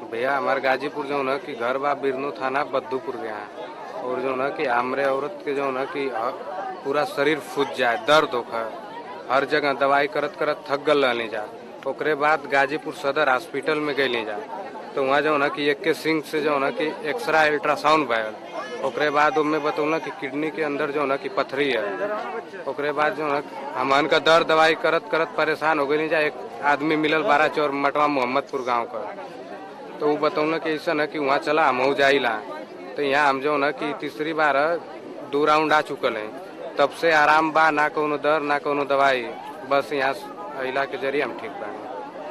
भैया हमारे गाजीपुर जो है कि घर बा बिरनू थाना बद्दूपुर के यहाँ और जो है कि हमरे औरत के जो है कि ह- पूरा शरीर फूट जाए दर्द होकर हर जगह दवाई करत करत थक गल रहनी जा ओकरे बाद गाजीपुर सदर हॉस्पिटल में गईली जा तो वहाँ जो है कि एक के सिंह से जो है कि एक्सरा अल्ट्रासाउंड भयल ओकरे बाद उनमें बतौल कि किडनी के अंदर जो है कि पथरी है ओकरे बाद जो है हमन का दर्द दवाई करत करत परेशान हो गई जा एक आदमी मिलल बारह चौर मटवा मोहम्मदपुर गांव का तो वो बतौल कि ऐसा है कि वहाँ चला हम जाइला तो यहाँ हम जो है कि तीसरी बार दो राउंड आ चुकल है तब से आराम बा ना कोनो दर्द ना कोनो दवाई बस यहाँ अला के जरिए हम ठीक बानी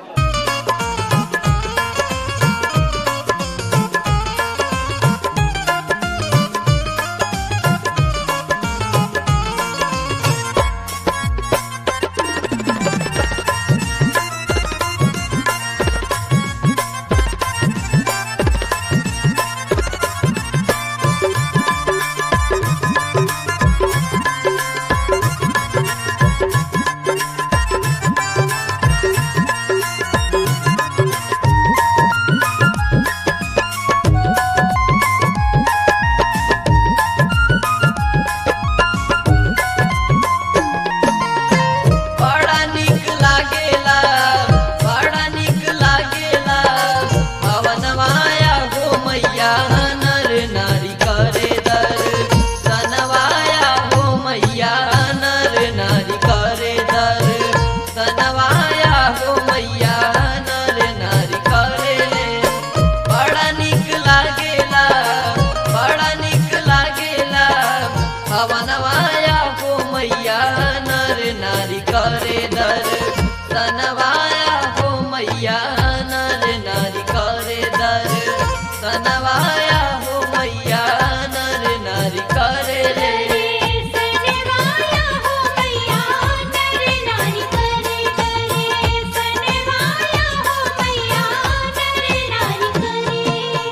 बड़ा निक लागेला बड़ा निक लागेला पवन माया हो मैया नर नारी करे दर सनवाया हो मैया नर नारी करे दर सनवाया हो मैया नर नारी करे बड़ा निक लागेला बड़ा निक लागेला पवन माया हो मैया नर नारी करे दर सनवाया हो मैया नर नारी करे दर सनवाया हो मैया नर नारी करे रे सनवाया हो मैया नर नारी करे करे सनवाया हो मैया नर नारी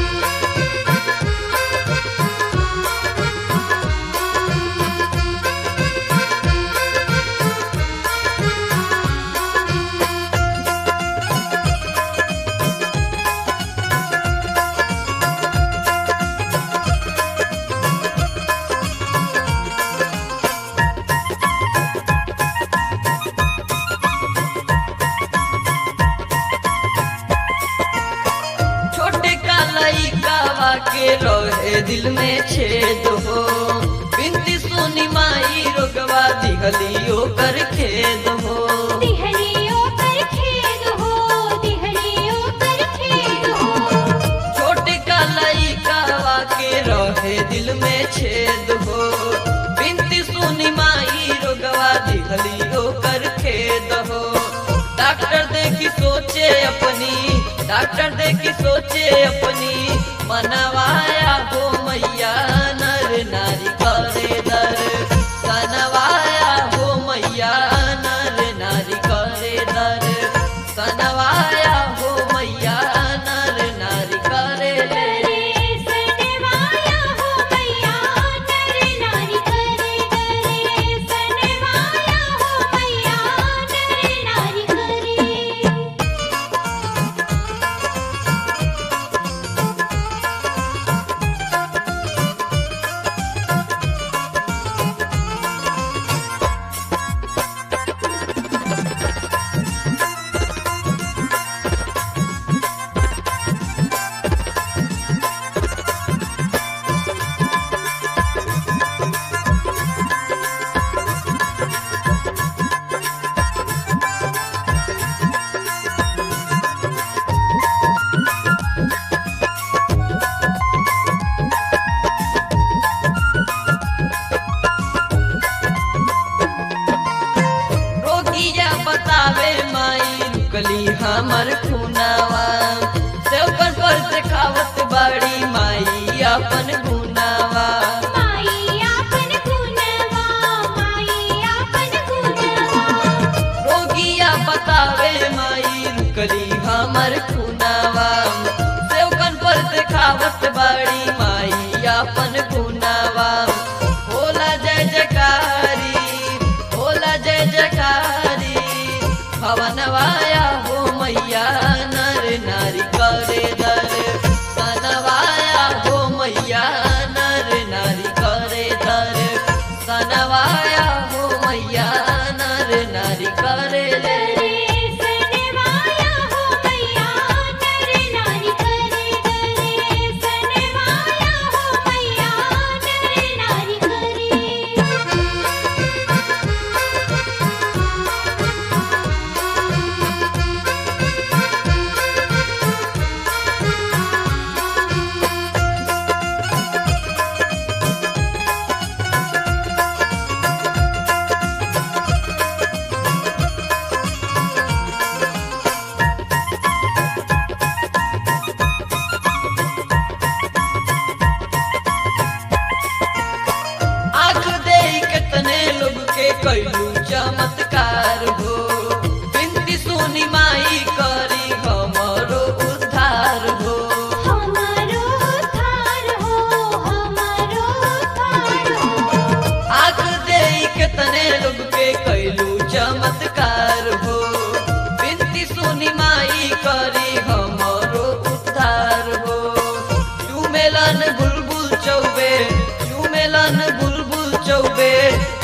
छोटे का लइकावा के रहे दिल में छेद हो बिनती सुनी माई रोगवा दिहलियो कर खेद हो दिहलियों पर खेद हो दिहलियों पर खेद हो छोटे का लइकावा के रहे दिल में छेद हो बिनती सुनी माई रोगवा दिहलियो कर खेद हो डॉक्टर देखी सोचे अपनी डॉक्टर देखी सोचे अपनी मनवाया हो मैया नर नारी करे दर सनवाया हो मैया नर नारी करे दर सनवाया हो मैया नर नारी करे ले सनवाया हो मैया नर नारी करे करे सनवाया हो मैया नर नारी करे रोगिया बतावे माई रुकली हमर खुनावा सेवकन पर से खावत बाड़ी माई अपन गुनावा माई आपन गुनवा माई आपन गुनवा रोगिया बतावे माई रुकली हमर खुनावा सेवकन पर से खावत बाड़ी माई अपन गुनावा होला जय जयकारी होला जय जयकारी भवनवाया हो मैया नर नारी करे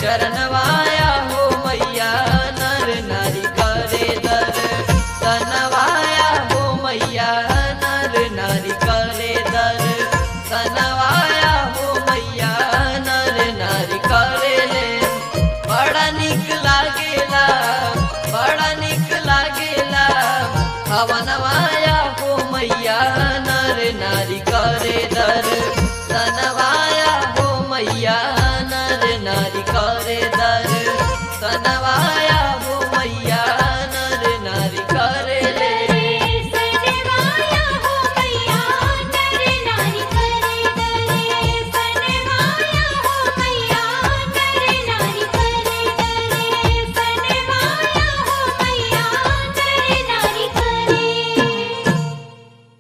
चरणवाया हो मैया नर नारी करे दर तनवाया हो मैया नर नारी करे दर तनवाया हो मैया नर नारी करे ले बड़ा निक लागेला बड़ा निक लागेला हवनवाया हो मैया नर नारी करे